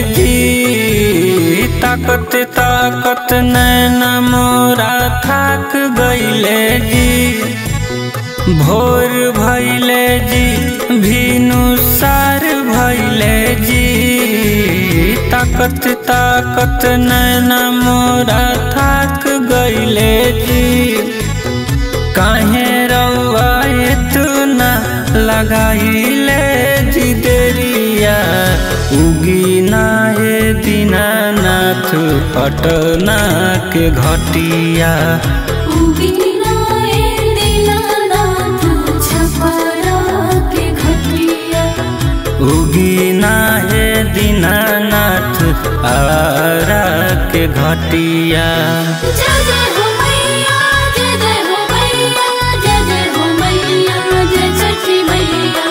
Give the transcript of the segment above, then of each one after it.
जी ताकत ताकत नैना मोरा थाक गईले जी भोर भैले जी भीनु सार भैले जी ताकत ताकत नैना मोरा थाक गईले जी काहे रउआ इतना लगाइले जी देरिया उगी नाहे दीनानाथ पटना के घटिया उगीनाए दीनानाथ छपरा के घटिया उगी नाहे दीनानाथ आरा के घटिया जय जय हो मैया जय जय हो मैया जय जय हो मैया जय छठी मैया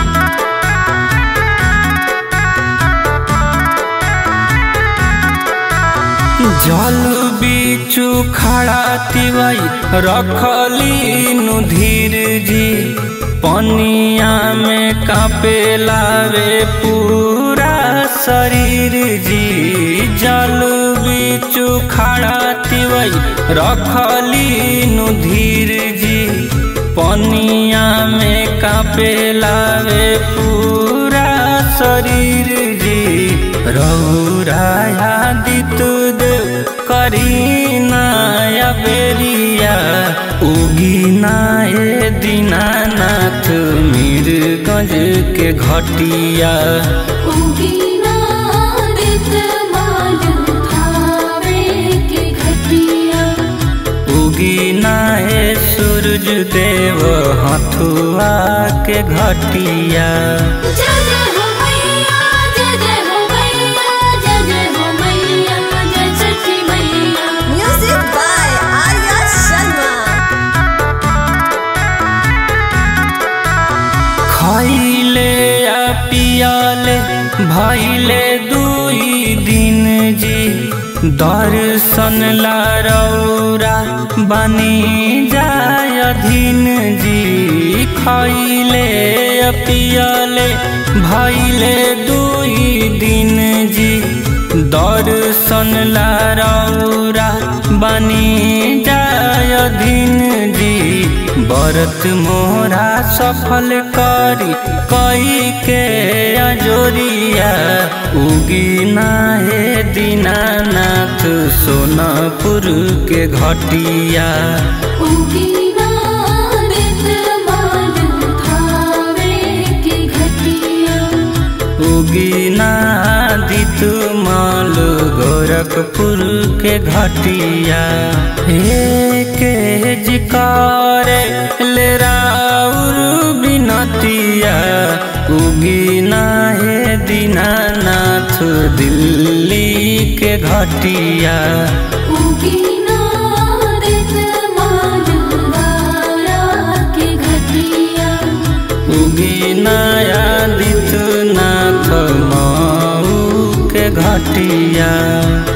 जल बीचू खड़ा तिवई रखली नु धीर जी पनिया में कापे लावे पूरा शरीर जी जल बीचू खड़ा तिवई रखली नु धीर जी पनिया में कापे लावे पूरा शरीर जी रौराया दित देव करीनाया बेरिया उगीनाए दीनानाथ मीरगंज के घटिया उगीना दित मालू थावे के घटिया उगीनाए सूरज देव हथुआ के घटिया जय जय हो मैया जय जय हो मैया जय जय हो मैया जय छठी मैया Music by Arya Sharma. खैले या पियाले भैले दुई दिन जी दर्शन ला रौरा बनी जाय धीन जी खैले या पियाले भैले दुई दिन जी दर्शन ला रौरा बनी जाय धीन जी बरत मोरा सफल करी कई के अजोरिया उगी नाहे दीनानाथ सोनापुर के घटिया उगीना दित मालू थावे के घटिया उगी नादित माल गोरखपुर के घटिया हे के जिकारे ले राउर बिनतिया उगी नाहे दीनानाथ दिल्ली के घटिया उगीना दित मालू दारा के घटिया उगी नया दित नाथ माऊ के घटिया